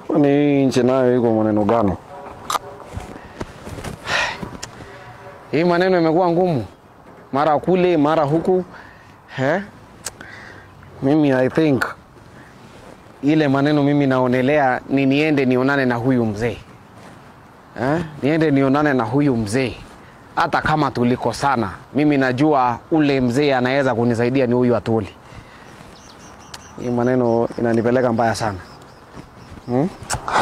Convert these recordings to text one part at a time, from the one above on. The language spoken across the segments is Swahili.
Kwani hii nchi nayo iko maneno gani? Hii maneno imekuwa ngumu, mara kule mara huku eh? Mimi I think ile maneno mimi naonelea ni niende nionane na huyu mzee eh? Niende nionane na huyu mzee, hata kama tulikosana, mimi najua ule mzee anaweza kunisaidia ni huyu Atuli. Hii maneno inanipeleka mbaya sana hmm?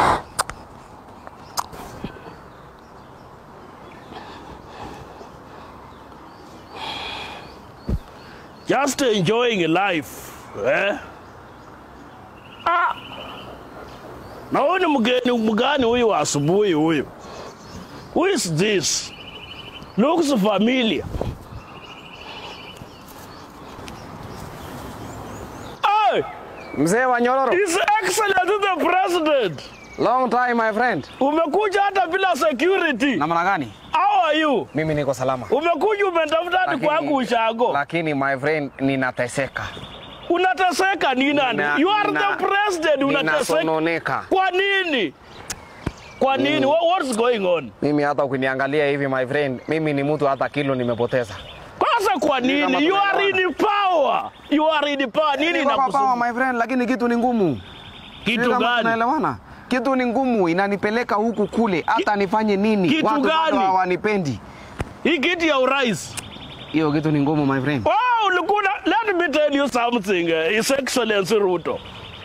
just enjoying life eh? ah. na huyu ni mgeni mgani huyu wa asubuhi huyu who is this looks familiar hey, Mzee wa Nyororo, his excellent the president long time my friend. umekuja hata bila security Namna gani? how are you Mimi niko salama. umekuja umetafuta hadi Lakini- kwangu ushago Lakini my friend, ninateseka, unateseka ni nani Nina- you are nina- the president unateseka ninasononeka. kwa nini kwa nini What, what's going on Mimi hata ukiniangalia hivi my friend, mimi ni mtu hata kilo nimepoteza. kwanza kwa Ni kama nini you are tunaelewana. in power you are in power nini Niko kwa power inakusumbua my friend, lakini kitu ni ngumu. kitu Sijui kama gani Tunaelewana? Kitu ni ngumu, inanipeleka huku kule, hata nifanye nini? kitu Watu bado gani? hawanipendi. hii kiti ya urais Hiyo kitu ni ngumu my friend. Oh, ulikuwa let me tell you something, uh, His Excellency Ruto.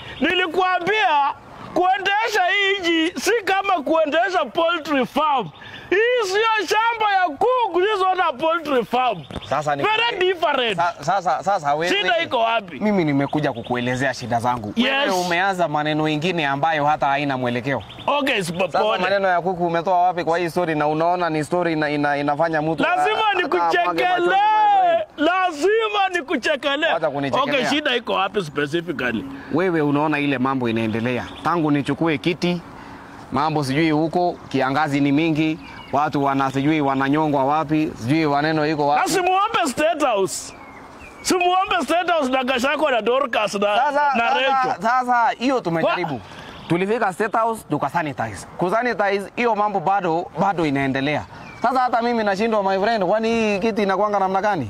Nilikuambia kuendesha hii nchi si kama kuendesha poultry farm. Hii sio shamba ya kuku, this is not a poultry farm. Sasa ni Very different. Sa- sasa sasa wewe Shida iko wapi? mimi nimekuja kukuelezea shida zangu. Yes. Wewe umeanza maneno ingine ambayo hata haina mwelekeo. Okay, Sasa sipopone. maneno ya kuku umetoa wapi kwa hii story na unaona ni story ina, ina, inafanya mtu Lazima hata amwage machozi, my nikuchekelee. friend. Lazima nikuchekelee. Wacha kunichekelea. Okay, shida iko wapi specifically? Wewe unaona ile mambo inaendelea tangu nichukue kiti, mambo sijui huko, kiangazi ni mingi, watu wana sijui wananyongwa wapi, sijui waneno iko Na wapi. simuombe State House. Simuombe State House na Gachagua na Dorcas na, Sasa na Rachel. sasa sasa hiyo tumejaribu. Tulifika State House tukasanitize. Kusanitize hiyo mambo bado bado inaendelea. Sasa hata mimi nashindwa my friend, kwani hii kiti inakwanga namna gani?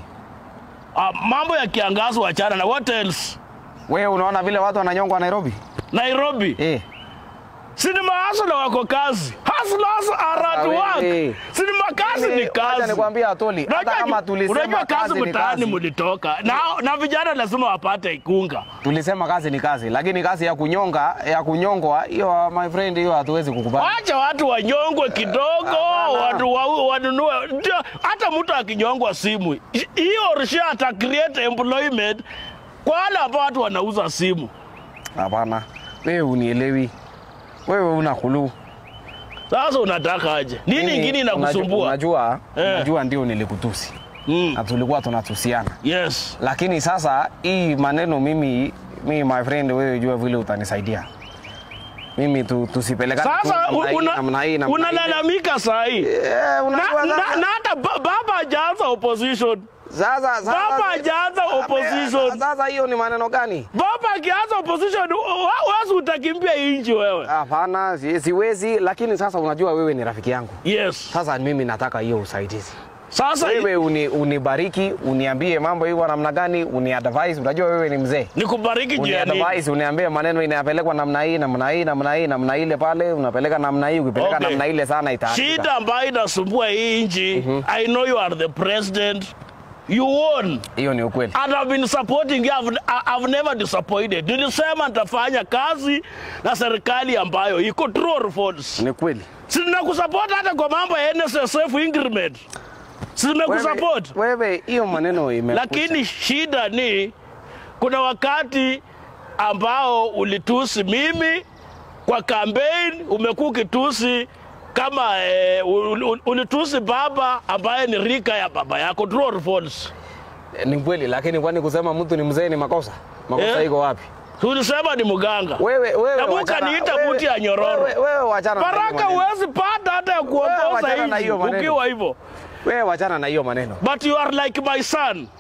Ah, mambo ya kiangazi wachana na what else? Wewe unaona vile watu wananyongwa Nairobi? Nairobi Eh. sinema hasla wako kazi, hustlers are at Sasa work. wewe. Sinema kazi ni Wacha kazi. nikwambie Atoli, hata Unajua- kama tulisema unajua kazi kazi ni mtaani kazi. mulitoka na, na vijana lazima wapate ikunga. Tulisema kazi ni kazi, lakini kazi ya kunyonga ya kunyongwa hiyo my friend, hiyo hatuwezi kukubali. Wacha watu wanyongwe kidogo, Hapana. watu wa- wanunue. Ndio, Hata mtu akinyongwa simu hiyo risha ata create employment kwa wale ambao watu wanauza simu. Hapana, wewe unielewi, wewe una kulu. Sasa unataka aje? Nini ingine inakusumbua? Unajua, Eh. unajua ndio nilikutusi Mm. na tulikuwa tunatusiana, Yes. lakini sasa hii maneno mimi, mimi my friend, wewe jua vile utanisaidia mimi tu, tusipelekane tu Sasa namna hii, una- namna hii, namna hii. unalalamika saa hii Eh, unajua na, na, sasa- na hata ba- baba hajaanza opposition. sasa sasa Baba hajaanza opposition. Sasa hiyo ni maneno gani? Baba akianza opposition, wa- wasi utakimbia hii nchi wewe. Hapana, si- siwezi, lakini sasa unajua wewe ni rafiki yangu. Yes. Sasa mimi nataka hiyo usaidizi. Sasa Wewe uni, unibariki, uniambie mambo hivyo namna gani, uni advise. Unajua wewe ni mzee. nikubariki Uni juu ya nini? advise, uniambie maneno inapelekwa namna hii, namna hii, namna hii, namna ile pale, unapeleka namna hii, ukipeleka Okay. namna ile sana itaharibika. Shida ambayo inasumbua hii nchi, I know you are the president. You won. Hiyo ni ukweli. And I've been supporting you. I've, I've never disappointed. Nilisema nitafanya kazi na serikali ambayo iko true or false. Ni kweli. Sina kusupport hata kwa mambo ya NSSF increment. Sina kusupport. Wewe wewe, hiyo maneno ime Lakini shida ni kuna wakati ambao ulitusi mimi kwa campaign, umekuwa ukitusi kama eh, ul- ul- ulitusi baba ambaye ni rika ya baba yako, true or false? ni kweli, lakini kwani kusema mtu ni mzee ni makosa? Makosa Eh? iko wapi? Ulisema ni mganga. Wewe wewe Hebu wachana- kaniita wewe- buti ya nyororo. Wewe wewe wachana na hiyo Baraka maneno. huwezi pata hata ya kuongoza wachana na hivi hiyo maneno. ukiwa hivyo. Wewe wachana na hiyo maneno. But you are like my son.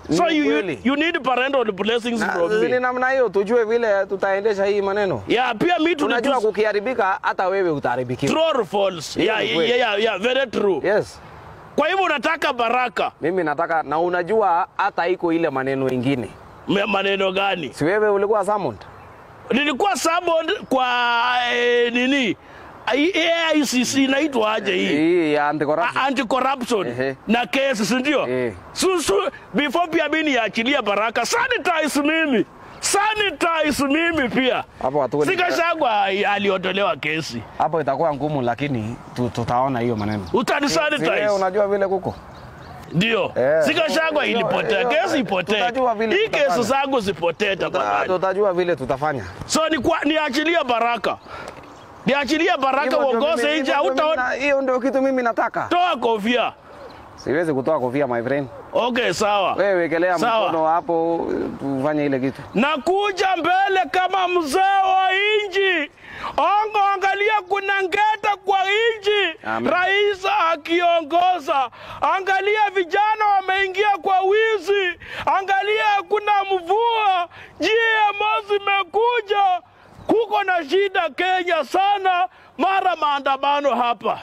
So Ni you, you, kweli. you need parental blessings Na- from ni me. namna hiyo tujue vile tutaendesha hii maneno Yeah, pia mi unajua tulitus- kukiharibika hata wewe utaharibikiwa True or false? Hiyo Yeah, ni yeah, kweli. yeah, yeah, very true. yes Kwa hivyo unataka baraka. mimi nataka na unajua hata iko ile maneno ingine Me- Maneno gani? si wewe ulikuwa summoned Nilikuwa summoned kwa eh, nini? I- AICC inaitwa aje hii? hii ya anti-corruption. A- anti-corruption Ehe. na kesi si ndio? Eh. Su, su, before pia mimi niachilia baraka sanitize mimi sanitize mimi pia Hapo hatuwezi- Sikashagwa aliotolewa kesi hapo itakuwa ngumu lakini tu, tutaona hiyo maneno utani Si wewe sanitize unajua vile kuko ndio Eh. Sikashagwa Hiyo- ilipotea hiyo- kesi ipotee tutajua vile hii tutafanya. kesi zangu zipotee Tuta- tafadhali tutajua vile tutafanya so ni kwa, niachilia baraka niachilia baraka Hivyo ndio uongoze mimi- nje hivyo ndio mimi hautaona na- hiyo ndio kitu mimi nataka toa kofia siwezi kutoa kofia my friend okay sawa wewe wekelea Sawa. mkono hapo tufanye ile kitu nakuja mbele kama mzee wa inji ongo angalia kuna ngeta kwa inji Amen. rais akiongoza angalia vijana wameingia kwa wizi angalia kuna mvua GMO zimekuja kuko na shida Kenya sana mara maandamano hapa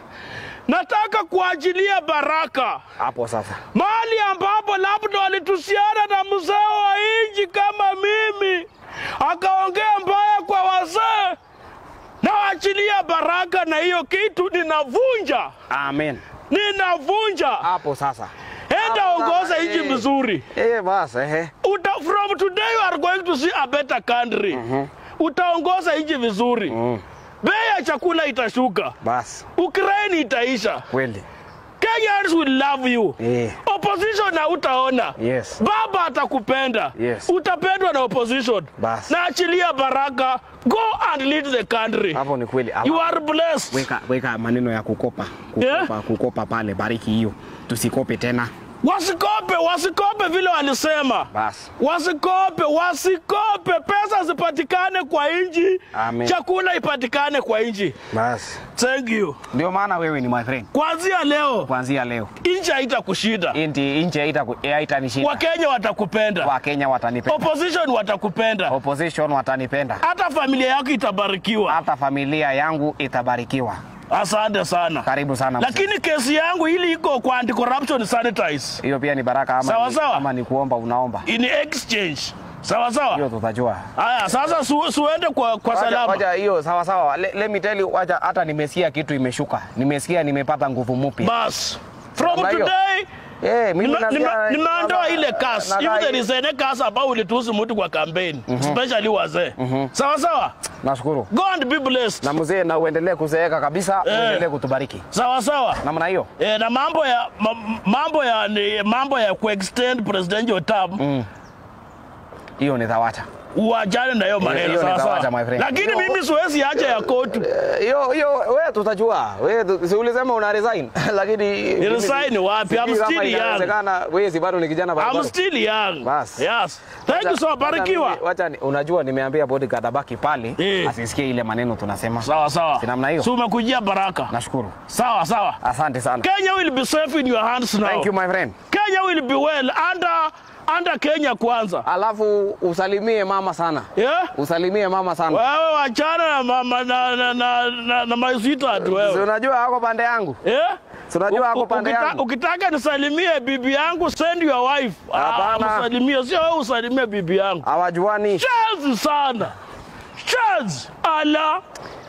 nataka kuachilia baraka hapo sasa mahali ambapo labda walitusiana na mzee wa inji kama mimi, akaongea mbaya kwa wazee, nawaachilia baraka, na hiyo kitu ninavunja, amen ninavunja. hapo sasa Enda Hapo ongoza sasa, nchi eh. vizuri. eh basi ehe Uta, from today you are going to see a better country. Utaongoza nchi vizuri, mm. bei ya chakula itashuka, basi Ukraine itaisha, kweli Kenyans will love you. eh Opposition hautaona. yes Baba atakupenda. Yes. Utapendwa na opposition. Basi. Na achilia baraka. Go and lead the country. hapo ni kweli You are blessed. weka, weka maneno ya kukopa kukopa, Yeah. kukopa pale bariki hiyo tusikope tena Wasikope, wasikope vile walisema. basi Wasikope, wasikope. Pesa zipatikane kwa nchi. Amen. Chakula ipatikane kwa nchi. basi Thank you. ndio maana wewe ni my friend Kuanzia leo kuanzia leo nchi haitakushinda. inti nje haita- haitanishinda Wakenya watakupenda. wakenya watanipenda Opposition watakupenda. opposition watanipenda Hata familia yako itabarikiwa. hata familia yangu itabarikiwa Asante sana. karibu sana mzee. lakini kesi yangu ili iko kwa anti corruption sanitize hiyo pia ni baraka ama, Sawa, ni, sawa. ama ni kuomba unaomba in exchange sawa sawa hiyo tutajua haya sasa su, suende kwa, kwa Wacha- salama wacha hiyo sawa sawa Le- let me tell you wacha hata nimesikia kitu imeshuka nimesikia nimepata nguvu mpya bas from Namna hiyo. today Eh, mimi nime- nasikia- nime- nimeondoa ile kas na- if na- there is any kas ambao ulitusi mtu kwa campaign especially wazee sawa sawa nashukuru go and be blessed na mzee na uendelee kuzeeka kabisa Eh. uendelee kutubariki sawa sawa namna hiyo E, na mambo ya ma, mambo ya ni, mambo ya kuextend presidential term hiyo ni thawacha uachane na hiyo hiyo maneno ni sawa tawacha, sawa my friend. lakini Hiyo- mimi siwezi acha ya kotu Eh, hiyo hiyo wewe tutajua wewe tu- si ulisema una resign lakini mimi- resign wapi? I'm sijui kama still young. inawezekana wewe si bado ni kijana bado I'm still young. Bas. Yes. Thank you Wacha- so wacha barikiwa. mimi- wacha ni- unajua nimeambia bodyguard abaki pale Eh. asisikie ile maneno tunasema Sawa sawa. Si namna hiyo? Si umekujia baraka. nashukuru Sawa sawa. asante sana Kenya will be safe in your hands now. thank you my friend Kenya will be well under under Kenya kwanza. alafu usalimie mama sana Yeah? usalimie mama sana Wewe wachana na mama na na na, na, na my sweetheart Si wewe. unajua ako pande yangu Yeah? Si unajua ako U- pande ukita- yangu Ukitaka nisalimie bibi yangu send your wife. Ah, Hapana. Msalimie sio wewe usalimie bibi yangu. hawajuani Chazi sana. Chazi. Ala.